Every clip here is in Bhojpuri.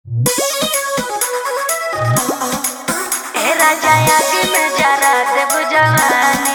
ए राजा आगे में जरा देव जवानी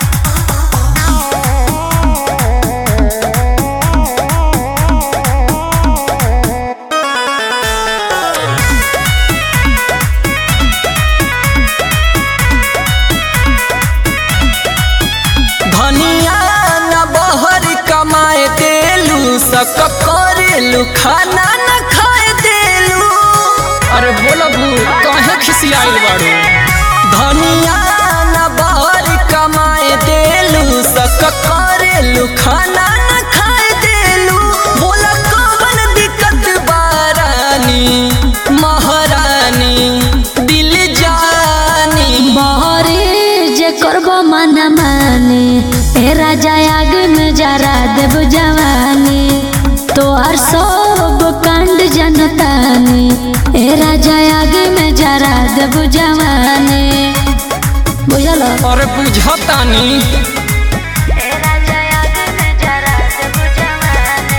धनिया न बहर कमाए देलू सक करेलू खाना न खाए देलू अरे बोलो बू काहे खिसियाइल बाड़ू धनिया न बहर कमाए देलू सक करेलू खाना न खाए देलू बोला कौन दिक्कत बारानी महारानी दिल जानी बहरे जे करब मन माने ए राजा आगे में जरा देव जवानी तोहर सब कांड जनतानी ए राजा आगे में जरा देव जवानी बुझल अरे बुझतानी ए राजा आगे में जरा देव जवानी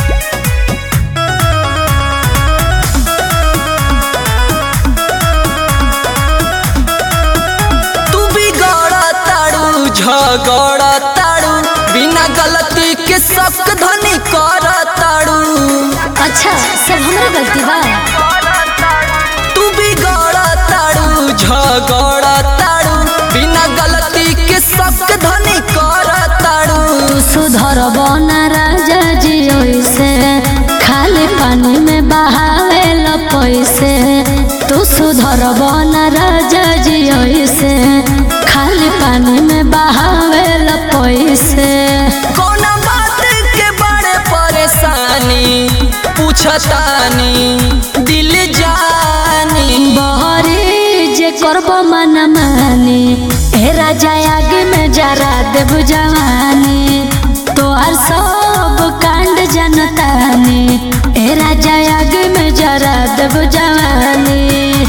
तू बिगड़ ताड़ू झगड़ ताड़ू बिना गलती के शक धनी कर ताड़ू अच्छा सब हमरा गलती बा तू बिगड़ ताड़ू झगड़ ताड़ू बिना गलती के शक धनी कर ताड़ू तू सुधर बना राजा जी ओइसे खाली पानी में बहावे ल पैसे तू सुधर बना राजा जी ओइसे खाली पानी में बहावे ल पैसे कौना बात के बड़े परेशानी पूछतानी दिल जानी बहरे जे करब मन माने हे राजा आगे में जरा देव जवानी तोहर सब कांड जनतानी हे राजा आगे में जरा देव जवानी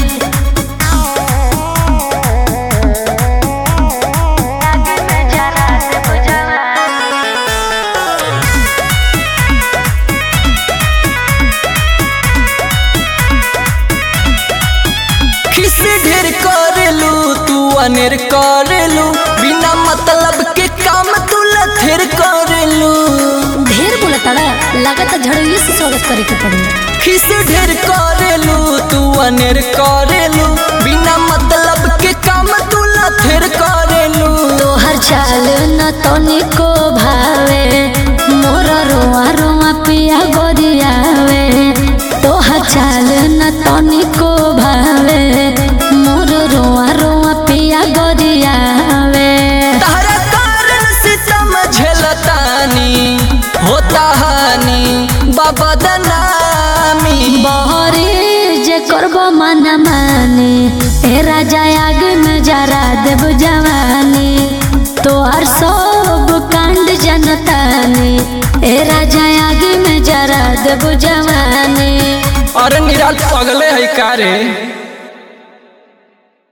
आगे में जरा देव जवानी किस ढेर करेलू तू अनेर करेलू बिना मतलब के काम तू लथेर करेलू ढेर बोलताड़ा लागत झड़िए से स्वागत करे के पड़ी किस ढेर करेलू तू अनेर करेलू बिना मतलब के काम तू लथेर करेलू तोहर चाल न तनिको भावे मोर रोआ रोआ पिया गोरियावे तोहर चाल न तनिको भावे मोर रोआ रोआ पिया गोरियावे तारा कारण से समझलतानी होता हानि बबदनामी बहरे जे करब मन माने ए राजा आगे में जरा देव जवानी तोहर सब कांड जनतानी ए राजा आगे में जरा देव जवानी अरे निराल पगले है का रे